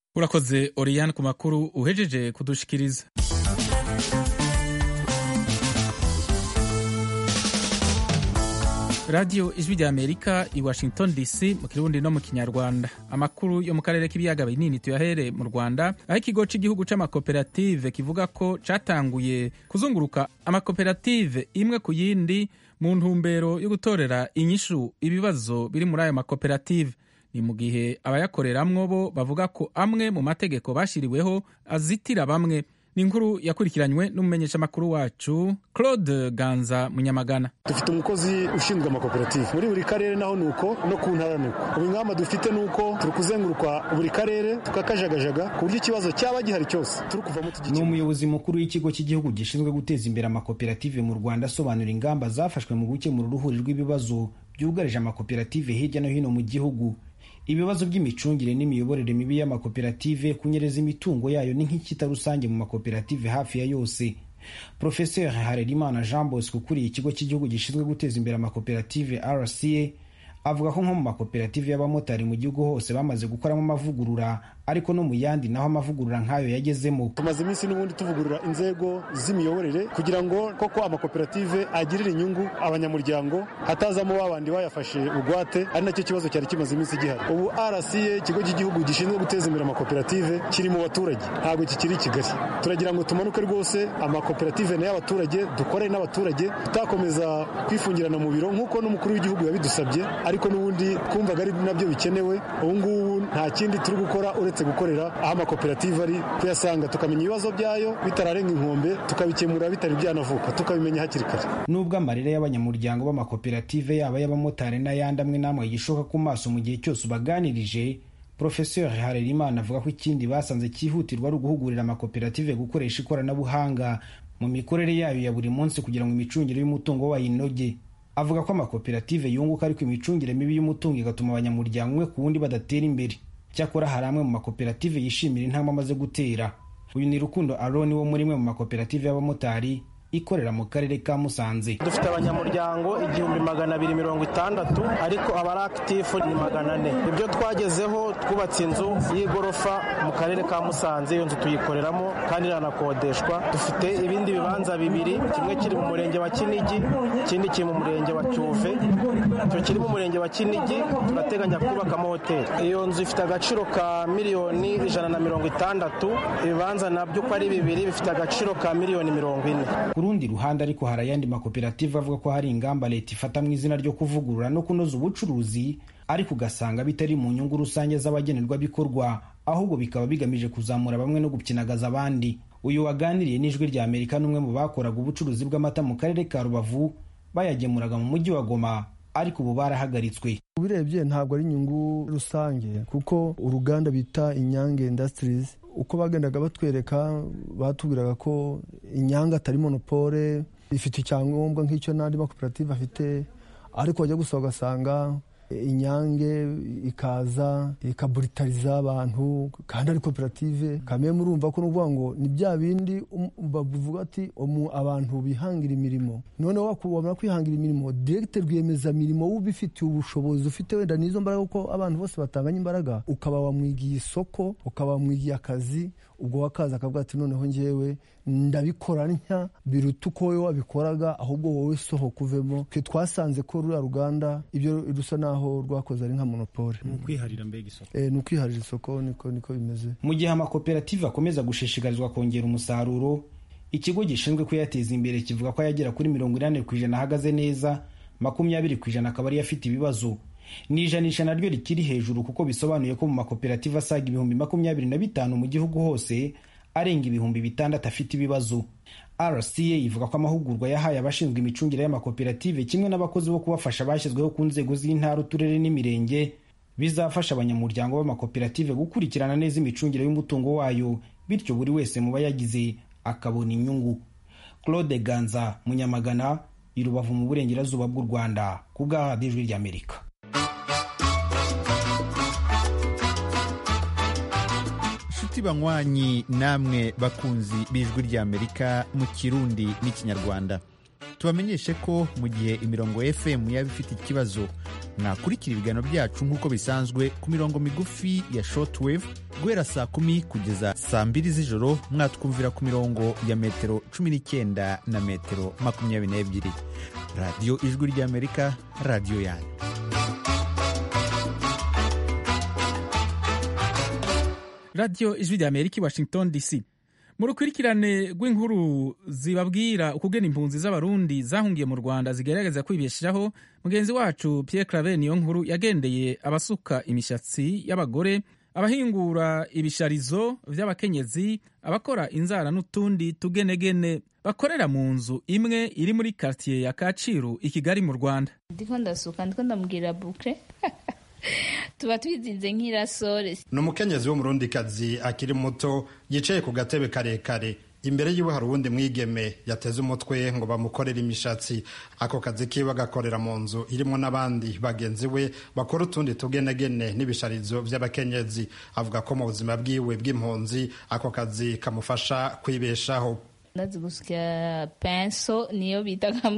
urakoze oriyani ku makuru uhejeje kudushikiriza radiyo ijwi rya amerika i washington dc mu kirundi no mu kinyarwanda amakuru yo mu karere k'ibiyaga binini tuyahere mu rwanda aho ikigo cy'igihugu c'amakoperative kivuga ko catanguye kuzunguruka amakoperative imwe ku yindi mu ntumbero yo gutorera inyishu ibibazo biri muri ayo makoperative ni mu gihe abayakoreramwo bo bavuga ko amwe mu mategeko bashyiriweho azitira bamwe ni inkuru yakurikiranywe n'umumenyeshamakuru wacu claude ganza munyamagana dufite umukozi ushinzwe amakoperative muri buri karere naho ni uko no ku ntara ni uko ubu ingamba dufite ni uko turi kuzenguruka buri karere tukakajagajaga ku buryo ikibazo cyaba gihari cyose turi kuvamo ni umuyobozi mukuru w'ikigo cy'igihugu gishinzwe guteza imbere amakoperative mu rwanda asobanura ingamba zafashwe mu gukemura uruhuri rw'ibibazo byugarije amakoperative hirya no hino mu gihugu ibibazo by'imicungire n'imiyoborere mibi y'amakoperative kunyereza imitungo yayo ni nk'ikita rusange mu makoperative hafi ya yose profeseri harerimana jean bosco ukuriye ikigo cy'igihugu gishinzwe guteza imbere amakoperative rca avuga ko nko mu makoperative y'abamotari mu gihugu hose bamaze gukoramo amavugurura ariko no mu yandi naho amavugurura nk'ayo yagezemo tumaze iminsi n'ubundi tuvugurura inzego z'imiyoborere kugira ngo koko amakoperative agirire inyungu abanyamuryango hatazamo babandi bayafashe ugwate ari nacyo kibazo cyari kimaze iminsi gihari ubu rca ikigo cy'igihugu gishinzwe guteza imbere amakoperative kiri mu baturage ntabwo kikiri i kigali turagira ngo tumanuke rwose amakoperative ni y'abaturage dukore n'abaturage tutakomeza kwifungirana mu biro nk'uko n'umukuru w'igihugu yabidusabye ariko n'ubundi twumvaga ari nabyo bikenewe ubu ngubu nta kindi turi gukora uretse gukorera aho amakoperative ari kuyasanga tukamenya ibibazo byayo bitararenga inkombe tukabikemura bitari byanavuka tukabimenya hakiri kare nubwo amarira y'abanyamuryango b'amakoperative yaba y'abamotari n'ayandi amwe n'amwe yishoka ku maso mu gihe cyose ubaganirije profeseri harerimana avuga ko ikindi basanze cyihutirwa ari uguhugurira amakoperative gukoresha ikoranabuhanga mu mikorere yayo ya buri munsi kugira ngo imicungire y'umutungo wayo inoge avuga ko amakoperative yunguka ariko imicungire mibi y'umutungo igatuma abanyamuryango umwe ku wundi badatera imbere cyakora hari amwe mu makoperative yishimira intambwe amaze gutera uyu ni rukundo aroni wo muri imwe mu makoperative y'abamotari ikorera mu karere ka musanze dufite abanyamuryango igihumbi magana abiri mirongo itandatu ariko abari akitifu ni magana ane ibyo twagezeho twubatse inzu y'igorofa mu karere ka musanze iyo nzu tuyikoreramo kandi iranakodeshwa dufite ibindi bibanza bibiri kimwe kiri mu murenge wa kinigi ikindi kiri mu murenge wa cyuve icyo kiri mu murenge wa kinigi turateganya kubakamo hoteli iyo nzu ifite agaciro ka miliyoni ijana na mirongo itandatu ibibanza nabyo uko ari bibiri bifite agaciro ka miliyoni mirongo ine ku rundi ruhande ariko hari ayandi makoperative avuga ko hari ingamba leta ifata mu izina ryo kuvugurura no kunoza ubucuruzi ariko ugasanga bitari mu nyungu rusange z'abagenerwabikorwa ahubwo bikaba bigamije kuzamura bamwe no gupyinagaza abandi uyu waganiriye n'ijwi rya amerika n'umwe mu bakoraga ubucuruzi bw'amata mu karere ka rubavu bayagemuraga mu mujyi wa goma ariko ubu barahagaritswe ubirebye ntabwo ari inyungu rusange kuko uruganda bita inyange indasitirizi uko bagendaga batwereka batubwiraga ko inyange atari monopole ifite icyangombwa nk'icyo n'andi makoperative afite ariko wajya gusa ugasanga inyange ikaza ikaburitariza abantu kandi ari koperative kamwe murumva ko nuvuga ngo ni bya bindi bavuga ati abantu bihangira imirimo noneho wabona kwihangira imirimo diregite rwiyemezamirimo ubifitiye ubushobozi ufite wenda n'izo mbaraga kuko abantu bose batanganya imbaraga ukaba wamwigiye isoko ukaba wamwigiye akazi ubwo wakaza akavuga ati noneho ngewe ndabikora ntya biruta uko wowe wabikoraga ahubwo wowe sohoka uvemo twe twasanze ko ruriya ruganda ibyo rusa naho rwakoze ari nka monopole ni ukwiharira mbega isoko ni ukwiharira isoko niko niko bimeze mu gihe amakoperative akomeza gushishikarizwa kongera umusaruro ikigo gishinzwe kuyateza imbere kivuga ko yagera kuri mirongo inani ku ijana ahagaze neza makumyabiri ku ijana akaba ariyo afite ibibazo ni ijanisha naryo rikiri hejuru kuko bisobanuye ko mu makoperative asaga ibihumbi makumyabiri na bitanu mu gihugu hose arenga ibihumbi bitandatu afite ibibazo rca ivuga ko amahugurwa yahaye abashinzwe imicungire y'amakoperative kimwe n'abakozi bo kubafasha bashyizweho ku nzego z'intara uturere n'imirenge bizafasha abanyamuryango b'amakoperative gukurikirana neza imicungire y'umutungo wayo bityo buri wese mu bayagize akabona inyungu claude ganza munyamagana i rubavu mu burengerazuba bw'u rwanda ku bwa radiyo ijwi ry'amerika inshuti banywanyi namwe bakunzi b'ijwi ry'amerika mu kirundi n'ikinyarwanda tubamenyeshe ko mu gihe imirongo fm yaba ifite ikibazo mwakurikira ibiganiro byacu nk'uko bisanzwe ku mirongo migufi ya shortwave guhera saa kumi kugeza saa mbiri z'ijoro mwatwumvira ku mirongo ya metero cumi n'icyenda na metero makumyabiri n'ebyiri radiyo ijwi ry'amerika radiyo yanyu radiyo ijwi rya amerika i washington dc mu rukurikirane rw'inkuru zibabwira ukugena impunzi z'abarundi zahungiye mu rwanda zigerageza kwibeshaho mugenzi wacu pierre claver niyo nkuru yagendeye abasuka imishatsi y'abagore abahingura ibisharizo by'abakenyezi abakora inzara n'utundi tugenegene bakorera mu nzu imwe iri muri quartier ya kacyiru i kigali mu rwanda ndiko ndasuka ndiko ndamubwira bukre tuba twizinze nk'irasore ni umukenyezi w'umurundikazi akiri muto yicaye ku gatebe karekare imbere yiwe hari uwundi mwigeme yateze umutwe ngo bamukorere imishatsi ako kazi kiwe agakorera mu nzu irimo n'abandi bagenzi we bakora utundi tugenegene n'ibisharizo by'abakenyezi avuga ko mu buzima bwiwe bw'impunzi ako kazi kamufasha kwibeshaho ndazi gusya penso niyo bitaga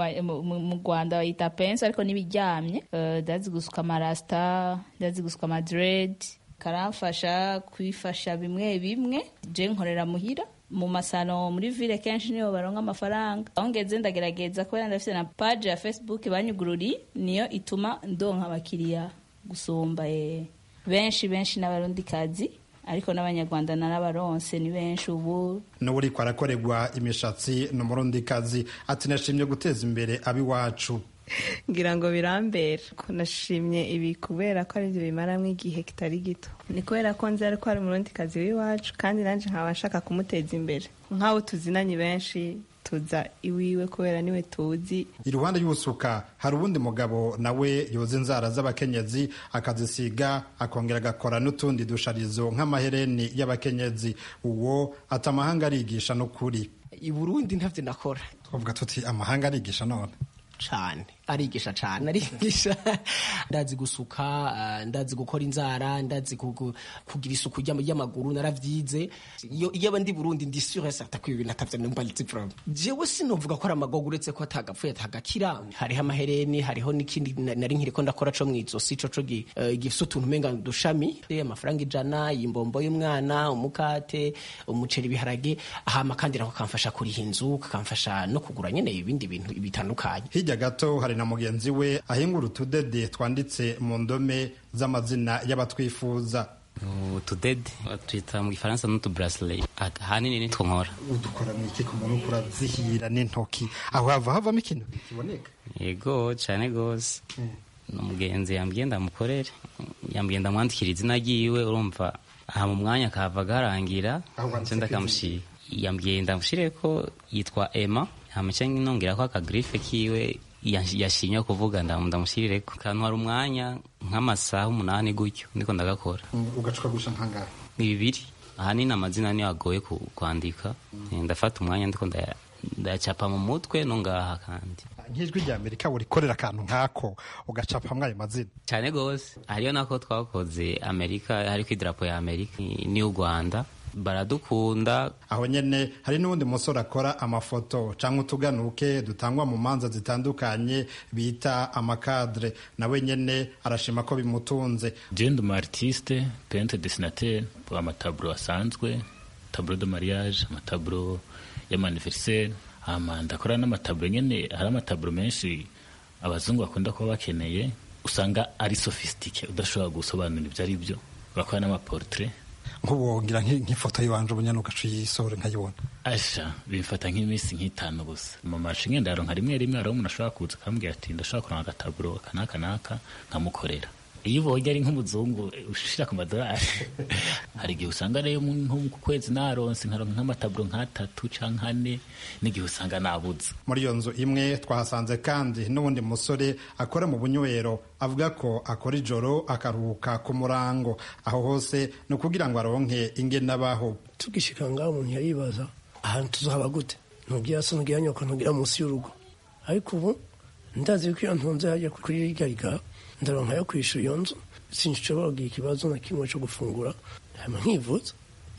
mu rwanda bayita penso ariko n'ibiryamye ndazi gusuka amarasita ndazi gusuka amadredi karamfasha kwifasha bimwe bimwe je nkorera muhira mu masano muri ville kenshi niyo baronka amafaranga aho ngeze ndagerageza kubera ndafite na page ya facebook banyugururi niyo ituma ndonka abakiriya gusumba benshi benshi n'abarundikazi ariko n'abanyarwanda n'abaronse ni benshi ubu n'uburiko arakorerwa imishatsi ni umurundikazi ati nashimye guteza imbere ab'iwacu ngira ngo birambera ko nashimye ibi kubera ko aribyo bimaramo igihe kitari gito ni kubera ko nzi ariko ari umurundikazi w'iwacu kandi nanjye nkaba nshaka kumuteza imbere nk'abo tuzinanye benshi tuza iwiwe kubera niwe tuzi iruhande y'ubusuka hari uwundi mugabo nawe yoza inzara z'abakenyezi akazisiga akongera agakora n'utundi dusharizo nk'amahereni y'abakenyezi uwo ati amahanga arigisha n'ukuri i burundi ntabyo nakora twavuga tuti amahanga arigisha none cane arigisha cane arigisha ndazi gusuka uh, ndazi gukora inzara ndazi kugira isuku ry'amaguru naravyize iyo iyo ndi Burundi ndi sûr et certain ko ibintu atavyo numva nzi problem jewe sinovuga ko ari amagogo uretse ko atagapfuye atagakira hariho amahereni hariho n'ikindi nari nkiriko ndakora co mwizosi co co gifise utuntu umenga dushami amafaranga ijana imbombo y'umwana umukate umuceri ibiharage hama kandi nako kamfasha kuriha inzu kakamfasha no kugura nyene ibindi bintu bitandukanye hirya gato hari na mugenzi we ahingura utudede twanditse mu ndome z'amazina y'abatwifuza utudede twita mu gifaransa n'utuburasile ahanini nitwo nkora udukora mu iki ku muntu urazihira n'intoki aho hava havamo ikintu kiboneka yego cyane rwose umugenzi yambwiye ndamukorere yambwiye ndamwandikira izina ryiwe urumva aha mu mwanya kava garangira nda kamushyira yambwiye ndamushyire ko yitwa ema hamaca nongera ko akagrife kiwe yashimye kuvuga ndamushyirire ko kantu hari umwanya nk'amasaha umunani gutyo ndiko ndagakora ugacuka gusha nkangara ni bibiri ahanini amazina niyo agoye kwandika ndafata umwanya ndiko ndacapa mu mutwe no ngaha kandi nk'ijwi rya amerika burikorera akantu nk'ako ugacapamwo ayo mazina cyane rwose hariyo nako twakoze amerika hariko idarapo ya amerika n'iy'u rwanda baradukunda aho nyene hari n'uwundi musore akora amafoto cyangwa utuganuke dutangwa mu manza zitandukanye bita amakadre nawe nyene arashima ko bimutunze jende umu artiste pente desinatere amataburo asanzwe taburo de mariage amataburo y'amaniveriseri ama ndakora n'amataburo nyene hari amataburo menshi abazungu bakunda kuba bakeneye usanga ari sofisitike udashobora gusobanura ibyo ari byo bakora n'amaportrait nk'ubwongira nk'ifoto y'iwanje ubunyana ugaca uyisore nkayibona asha bimfata nk'iminsi nk'itanu gusa mu mashinge ndaronka rimwe rimwe hariho umuntu ashobora kuza akambwira ati ndashobora kuronka agataburo kanaka naka nkamukorera iyo ubonye ari nk'umuzungu ushira ku madolari hari igihe usanga rero nko ku kwezi naronse nkaronka nk'amataburo nk'atatu canke ane n'igihe usanga nabuze muri iyo nzu imwe twahasanze kandi n'uwundi musore akora mu bunywero avuga ko akora ijoro akaruhuka ku murango aho hose ni ukugira ngo aronke ingene abaho tugishika ngaho umuntu yaribaza ahantu tuzohaba gute ntugira so ntugira nyoko ntugira munsi y'urugo ariko ubu ndazi ko iyo ntunze hajya kuri rirya rigara ndaronka yo kwishyura iyo nzu sinshobora kugira ikibazo na kimwe cyo gufungura hanyuma nkivuza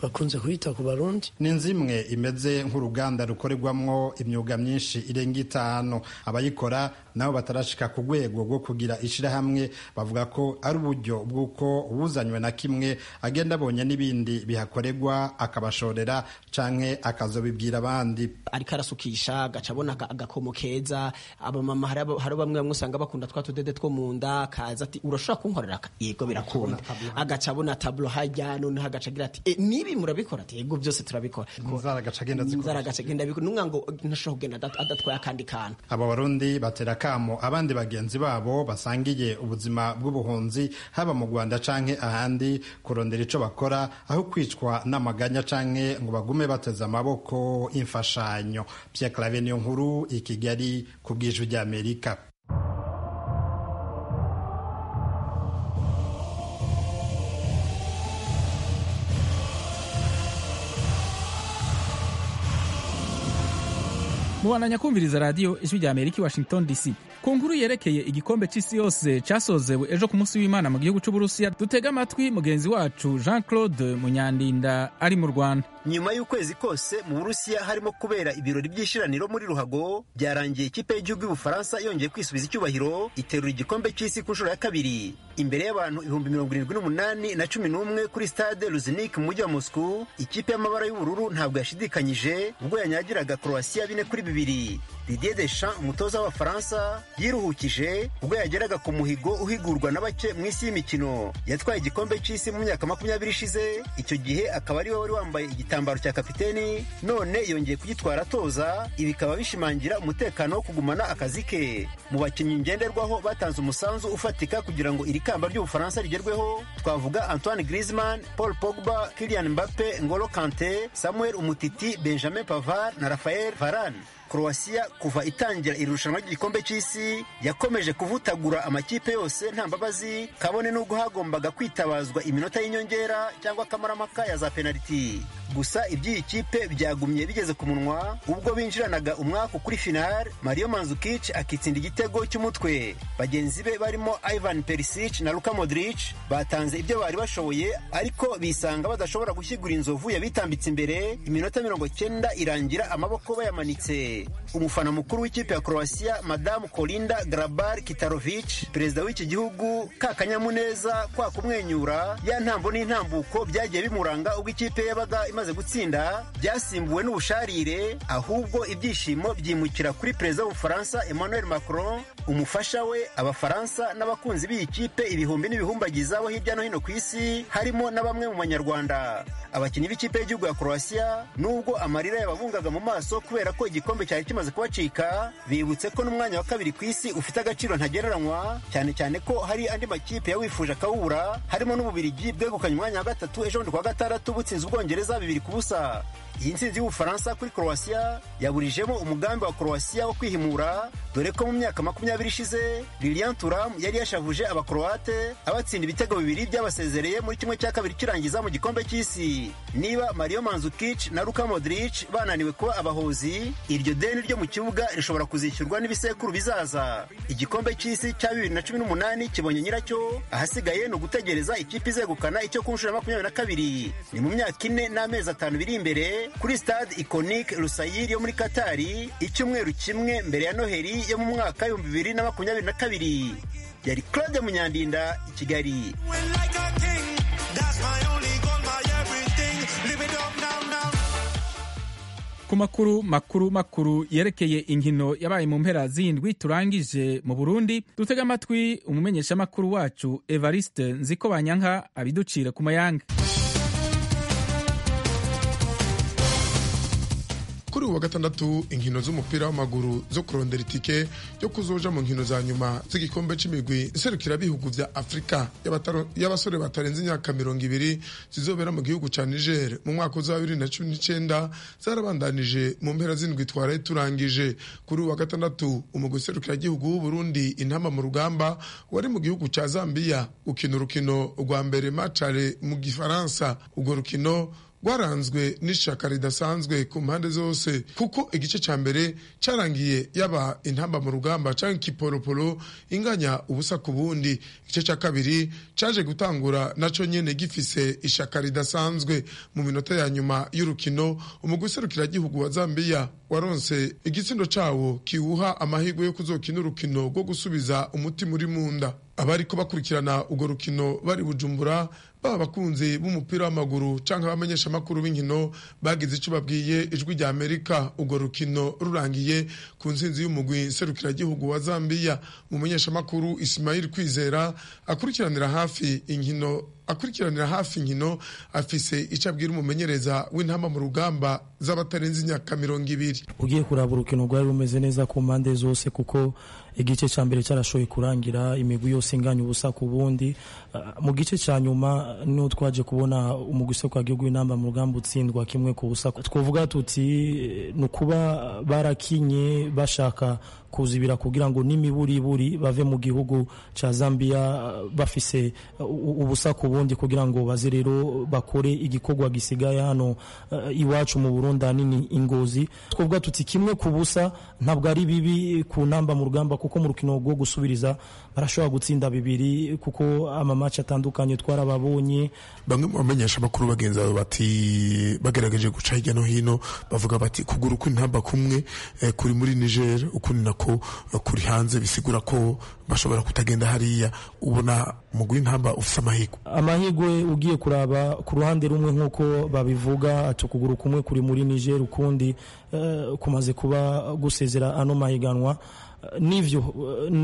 bakunze kuyita ku barundi ni nzimwe imeze nk'uruganda rukorerwamwo imyuga myinshi irenga itanu abayikora nabo batarashika ku rwego rwo kugira ishirahamwe bavuga ko ari uburyo bw'uko uwuzanywe na kimwe agenda abonye n'ibindi bihakorerwa akabashorera canke akazobibwira abandi ariko arasukisha agaca abona agakomo keza abamama hari bamwe bamwe usanga bakunda twa tudede two mu nda kaza ati urashobora kunkorera yego birakunda agaca abona tablo hajya noneho agaca agira ati e, nibi murabikora ati yego byose turabikora inzara agaca agenda inzara agaca agenda abikora numwe ngo ntashobora kugenda adatwaye akandi kantu aba barundi batera kamo abandi bagenzi babo basangiye ubuzima bw'ubuhunzi haba mu Rwanda canke ahandi kurondera ico bakora aho kwicwa n'amaganya canke ngo bagume bateze amaboko imfashanyo Pierre Claver niyo nkuru i Kigali ku bw'ijwi ry'Amerika mubandanya kumviriza radiyo ijwi rya amerika i washington dc ku nkuru yerekeye igikombe cy'isi yose cyasozewe ejo ku munsi w'imana mu gihugu cy'uburusiya dutega amatwi mugenzi wacu jean claude munyandinda ari mu rwanda nyuma y'ukwezi kose mu burusiya harimo kubera ibirori by'ishiraniro muri ruhago byarangiye ikipe y'igihugu y'ubufaransa yongeye kwisubiza icyubahiro iterura igikombe cy'isi ku nshuro ya kabiri imbere y'abantu ibihumbi mirongo irindwi n'umunani na cumi n'umwe kuri stade luzinike mu mujyi wa moscou ikipe y'amabara y'ubururu ntabwo yashidikanyije ubwo yanyagiraga croatia bine kuri bibiri didier deschamps umutoza w'abafaransa yiruhukije ubwo yageraga ku muhigo uhigurwa na bake mu isi y'imikino yatwaye igikombe cy'isi mu myaka makumyabiri ishize icyo gihe akaba ari we wari wambaye igitambaro cya kapiteni none yongeye kugitwara atoza ibi bikaba bishimangira umutekano wo kugumana akazi ke mu bakinnyi ngenderwaho batanze umusanzu ufatika kugira ngo iri kamba ry'ubufaransa rigerweho twavuga antoine griezmann paul pogba kilian mbappe ngolo kante samuel umutiti benjamin pavard na rafael varane croatia kuva itangira iri rushanwa ry'igikombe cy'isi yakomeje kuvutagura amakipe yose nta mbabazi kabone n'ubwo hagombaga kwitabazwa iminota y'inyongera cyangwa akamaramaka ya za penaliti gusa iby'iyi kipe byagumye bigeze ku munwa ubwo binjiranaga umwaku kuri final mario manzukic akitsinda igitego cy'umutwe bagenzi be barimo ivan perisic na luka modric batanze ibyo bari bashoboye ariko bisanga badashobora gushyigura inzovu yabitambitse imbere iminota mirongo cyenda irangira amaboko bayamanitse umufana mukuru w'ikipe ya croatia madamu kolinda grabar kitarovic perezida w'iki gihugu kakanyamuneza kwa kumwenyura ya ntambo n'intambuko byagiye bimuranga ubwo ikipe yabaga imaze gutsinda byasimbuwe n'ubusharire ahubwo ibyishimo byimukira kuri perezida w'ubufaransa emmanuel macron umufasha we abafaransa n'abakunzi b'iyi kipe ibihumbi n'ibihumbagiza bo hirya no hino ku isi harimo na bamwe mu banyarwanda abakinnyi b'ikipe y'igihugu ya croatia nubwo amarira yababungaga mu maso kubera ko igikombe cyari kimaze kubacika bibutse ko n'umwanya wa kabiri ku isi ufite agaciro ntagereranywa cyane cyane ko hari andi makipe yawifuje akawubura harimo n'ububirigi bwegukanye umwanya wa gatatu ejo bundi kuwa gatandatu butsinze ubwongereza bibiri ku busa iyi ntsinzi y'ubufaransa kuri croatia yaburijemo umugambi wa croatia wo kwihimura dore ko mu myaka makumyabiri ishize lilian turam yari yashavuje abakroate abatsinda ibitego bibiri byabasezereye muri kimwe cya kabiri kirangiza mu gikombe cy'isi niba mario manzukic na luka modric bananiwe kuba abahozi iryo deni ryo mu kibuga rishobora kuzishyurwa n'ibisekuru bizaza igikombe cy'isi cya bibiri na cumi n'umunani kibonye nyiracyo ahasigaye ni ugutegereza ikipe izegukana icyo ku nshuro ya makumyabiri na kabiri ni mu myaka ine n'amezi atanu biri imbere kuri stade iconique rusayiri yo muri katari icyumweru kimwe mbere ya noheli yo mu mwaka w'ibihumbi bibiri na makumyabiri na kabiri yari claude munyandinda i kigali ku makuru makuru makuru yerekeye inkino yabaye mu mpera z'indwi turangije mu burundi dutega amatwi umumenyeshamakuru wacu evariste nziko banyanka abiducire ku mayanga kuri uwa gatandatu inkino z'umupira w'amaguru zo kurondera itike yo kuzoja mu nkino za nyuma z'igikombe c'imigwi nserukirabihugu vya afurika y'abasore batarenze imyaka mirongo ibiri zizobera mu gihugu ca niger mu mwaka uza wa bibiri na cumi n'icenda zarabandanije mu mpera z'indwi twaraye turangije kuri uwa gatandatu umugwi nserukiragihugu w'uburundi intama mu rugamba wari mu gihugu ca zambiya gukina urukino rwa mbere macare mu gifaransa urwo rukino rwaranzwe n'ishaka ridasanzwe ku mpande zose kuko igice ca mbere carangiye yaba intamba mu rugamba canke kiporoporo inganya ubusa ku bundi igice ca kabiri caje gutangura naco nyene gifise ishaka ridasanzwe mu minota ya nyuma y'urukino umugwi serukiragihugu wa zambiya waronse igitsindo cawo kiwuha amahirwe yo kuzokina urukino rwo gusubiza umutima uri mu nda abariko bakurikirana urwo rukino bari bujumbura baba abakunzi b'umupira w'amaguru canke abamenyesha amakuru b'inkino bagize ico babwiye ijwi rya amerika urwo rukino rurangiye ku ntsinzi y'umugwi serukiragihugu wa zambiya umumenyesha amakuru isimayili kwizera akurikiranira hafi inkino akurikiranira hafi inkino afise ico abwira umumenyereza w'intamba mu rugamba z'abatarenze imyaka mirongo ibiri ugiye kuraba urukino rwari rumeze neza ku mpande zose kuko igice cya mbere cyarashoboye kurangira imigwi yose inganya ubusa ku bundi mu gice cya nyuma niho twaje kubona umugwi usoko wagihugu w'intamba mu rugamba utsindwa kimwe ku busa twavuga tuti ni ukuba barakinye bashaka kuzibira kugira ngo n'imiburiburi bave mu gihugu cya Zambia bafise ubusa ku bundi kugira ngo baze rero bakore igikorwa gisigaye hano iwacu mu Burundi nini ingozi twavuga tuti kimwe ku busa ntabwo ari bibi ku namba mu rugamba kuko mu rukino rwo gusubiriza barashobora gutsinda bibiri kuko amamaci atandukanye twarababonye bamwe mu bamenyesha amakuru bagenzi babo bati bagerageje guca hirya no hino bavuga bati kugura kw'intamba kumwe eh, kuri muri Niger ukundi nako eh, kuri hanze bisigura ko bashobora kutagenda hariya ubona umugwi w'intamba ufise amahirwe amahirwe ugiye kuraba ku ruhande rumwe nk'uko babivuga ati ukuguru kumwe kuri muri Niger ukundi uh, kumaze kuba gusezera ano mahiganwa nivyo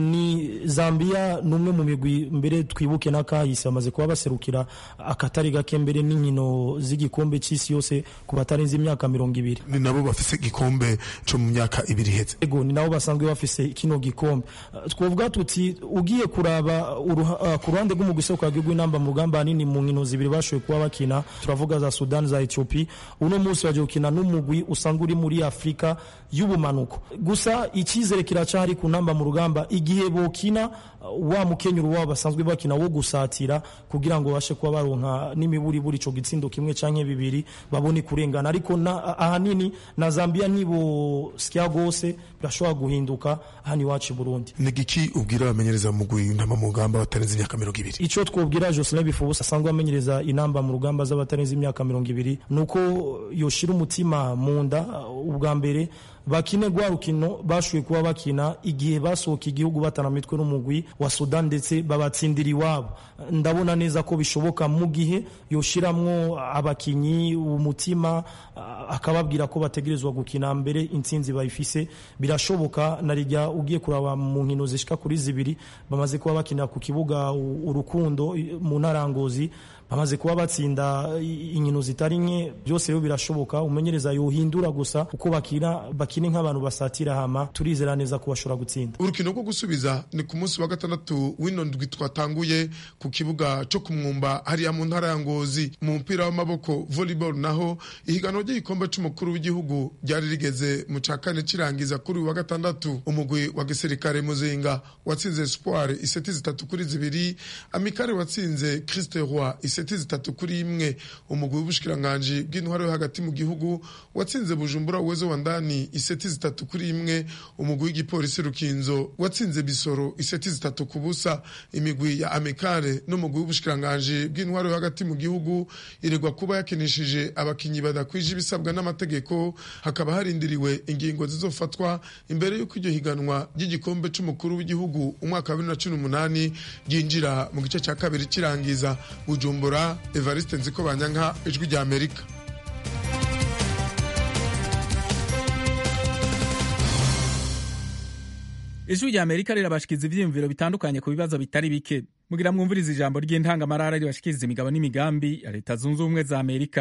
ni Zambia numwe mu migwi mbere twibuke n'akahise bamaze kuba baserukira akatari gake mbere n'inkino z'igikombe c'isi yose ku batarenze imyaka mirongo ibiri ni nabo bafise igikombe co mu myaka ibiri iheze ego ni nabo basanzwe bafise kino gikombe twovuga tuti ugiye kuraba uh, ku ruhande rw'umugwi isoko yagirwa inamba mu rugamba nini mu nkino zibiri bashoboye kuba bakina turavuga za Sudan za Ethiopia uno munsi baje gukina n'umugwi usanga uri muri Afrika y'ubumanuko gusa icyizere kiracari ku namba mu rugamba igihe bokina wa mukenyuro wabo basanzwe bakina wo gusatira kugira ngo bashe kuba baronka n'imiburiburi ico gitsindo kimwe canke bibiri babone kurengana ariko na, ahanini na Zambia nibo skia gose birashobora guhinduka hano iwacu Burundi ni giki ubwira abamenyereza mu mugwi w'intamba mu rugamba batarenze imyaka mirongo ibiri ico twobwira Jocelyn Bifubusa asanzwe amenyereza inamba mu rugamba z'abatarenze imyaka mirongo ibiri nuko yoshira umutima mu nda ubwa mbere bakine gwa rukino bashoboye kuba bakina igihe basohoka igihugu batana mitwe n'umugwi wa Sudan ndetse babatsindira iwabo ndabona neza ko bishoboka mu gihe yoshiramwo abakinyi umutima akababwira ko bategerezwa gukina mbere intsinzi bayifise birashoboka narijya ugiye kuraba mu nkino zishika kuri zibiri bamaze kuba bakinira ku kibuga urukundo mu ntarangozi bamaze kuba batsinda inkino zitari nke byose rero birashoboka umenyereza yohindura gusa uko bakina bakine nk'abantu basatira hama turizera neza ko bashobora gutsinda urukino rwo gusubiza ni ku munsi wa gatandatu w'ino ndwi twatanguye ku kibuga cyo kumwumba hariya mu ntara ya ngozi mu mupira w'amaboko volleyball naho ihiganwa ry'igikombe c'umukuru w'igihugu ryari rigeze mu ca kane kirangiza kuri wa gatandatu umugwi wa gisirikare muzinga watsinze espoir iseti zitatu kuri zibiri amikare watsinze christe roi iseti zitatu kuri imwe umugwi w'ubushikiranganji bw'intwaro yo hagati mu gihugu watsinze bujumbura uwezo wa ndani iseti zitatu kuri imwe umugwi w'igipolisi rukinzo watsinze bisoro iseti zitatu ku busa imigwi ya amikare n'umugwi w'ubushikiranganji bw'intwaro yo hagati mu gihugu iregwa kuba yakinishije abakinyi badakwije ibisabwa n'amategeko hakaba harindiriwe ingingo zizofatwa imbere y'uko iryo higanwa ry'igikombe c'umukuru w'igihugu umwaka wa bibiri na cumi n'umunani ryinjira mu gice cya kabiri kirangiza bujumbura evariste nziko banyanka ijwi rya amerika ijwi rya amerika rirabashikiza ivyiyumviro bitandukanye ku bibazo bitari bike mugira mwumviriza ijambo ry'intangamarara ribashikiriza imigabo n'imigambi ya leta zunze ubumwe za amerika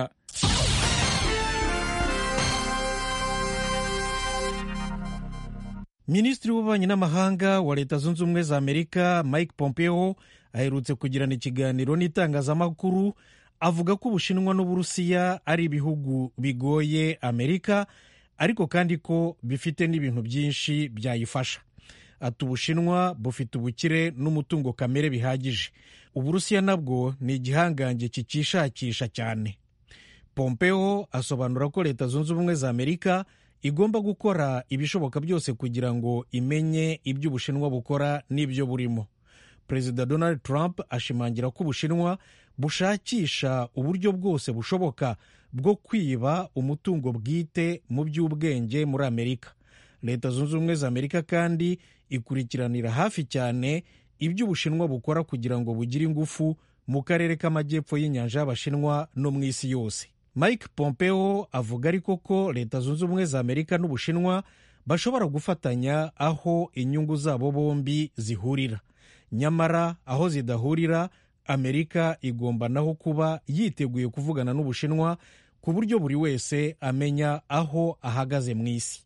minisitiri w'ububanyi n'amahanga wa leta zunze ubumwe za amerika mike pompeo aherutse kugirana ikiganiro n'itangazamakuru avuga ko ubushinwa n'uburusiya ari ibihugu bigoye amerika ariko kandi ko bifite n'ibintu byinshi byayifasha ati ubushinwa bufite ubukire n'umutungo kamere bihagije uburusiya nabwo ni igihangange kikishakisha cyane pompeo asobanura ko leta zunze ubumwe za amerika igomba gukora ibishoboka byose kugira ngo imenye ibyo ubushinwa bukora n'ibyo burimo perezida donald trump ashimangira ko ubushinwa bushakisha uburyo bwose bushoboka bwo kwiba umutungo bwite mu by'ubwenge muri amerika leta zunze ubumwe za amerika kandi ikurikiranira hafi cyane ibyo ubushinwa bukora kugira ngo bugire ingufu mu karere k'amajyepfo y'inyanja y'abashinwa no mu isi yose mike pompeo avuga ariko ko leta zunze ubumwe za amerika n'ubushinwa bashobora gufatanya aho inyungu zabo bombi zihurira nyamara aho zidahurira amerika igomba naho kuba yiteguye kuvugana n'ubushinwa ku buryo buri wese amenya aho ahagaze mu isi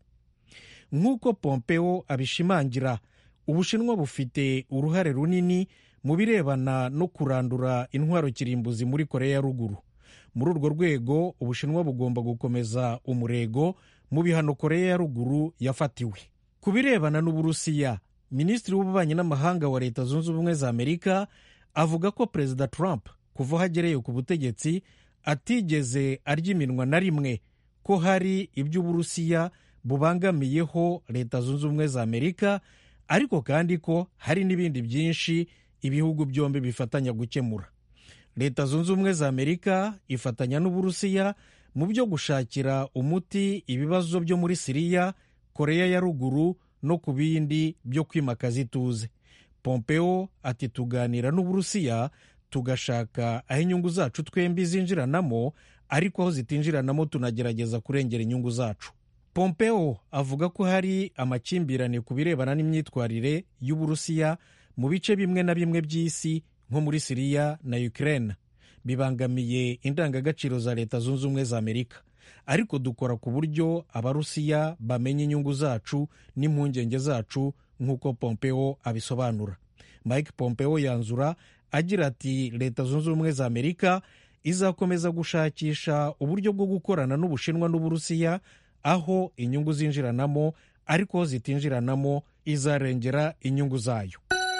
nk'uko pompeo abishimangira ubushinwa bufite uruhare runini mu birebana no kurandura intwaro kirimbuzi muri korea ya ruguru muri urwo rwego ubushinwa bugomba gukomeza umurego mu bihano korea ya ruguru yafatiwe ku birebana n'uburusiya minisitiri w'ububanyi n'amahanga wa leta zunze ubumwe za amerika avuga ko perezida trump kuva aho agereye ku butegetsi atigeze arya iminwa na rimwe ko hari ibyo uburusiya bubangamiyeho leta zunze ubumwe za amerika ariko kandi ko hari n'ibindi byinshi ibihugu byombi bifatanya gukemura leta zunze ubumwe za amerika ifatanya n'uburusiya mu byo gushakira umuti ibibazo byo muri siriya koreya ya ruguru no ku bindi byo kwimakaza ituze pompeo ati tuganira n'uburusiya tugashaka aho inyungu zacu twembi zinjiranamo ariko aho zitinjiranamo tunagerageza kurengera inyungu zacu pompeo avuga ko hari amakimbirane ku birebana n'imyitwarire y'uburusiya mu bice bimwe na bimwe by'isi nko muri siriya na ukraine bibangamiye indangagaciro za leta zunze ubumwe za amerika ariko dukora ku buryo abarusiya bamenya inyungu zacu n'impungenge zacu nk'uko pompeo abisobanura mike pompeo yanzura agira ati leta zunze ubumwe za amerika izakomeza gushakisha uburyo bwo gukorana n'ubushinwa n'uburusiya aho inyungu zinjiranamo ariko aho zitinjiranamo izarengera inyungu zayo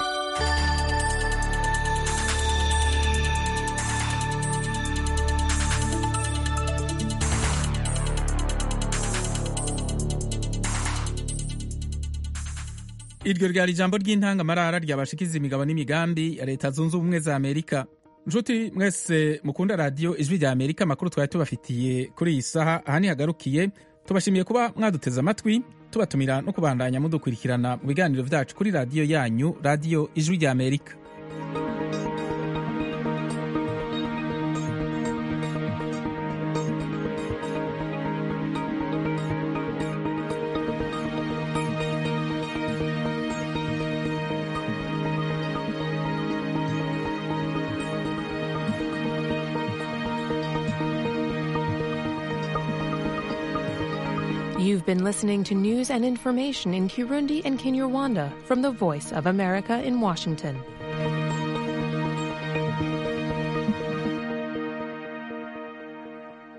iryo ryari ijambo ry'intangamarara ryabashikiza imigabo n'imigambi ya leta zunze ubumwe za amerika nshuti mwese mukunda radiyo ijwi rya amerika amakuru twari tubafitiye kuri iyi saha aha nihagarukiye tubashimiye kuba mwaduteze amatwi tubatumira no kubandanya mudukurikirana mu biganiro byacu kuri radiyo yanyu radiyo ijwi rya amerika You've been listening to news and information in Kirundi and Kinyarwanda from the Voice of America in Washington.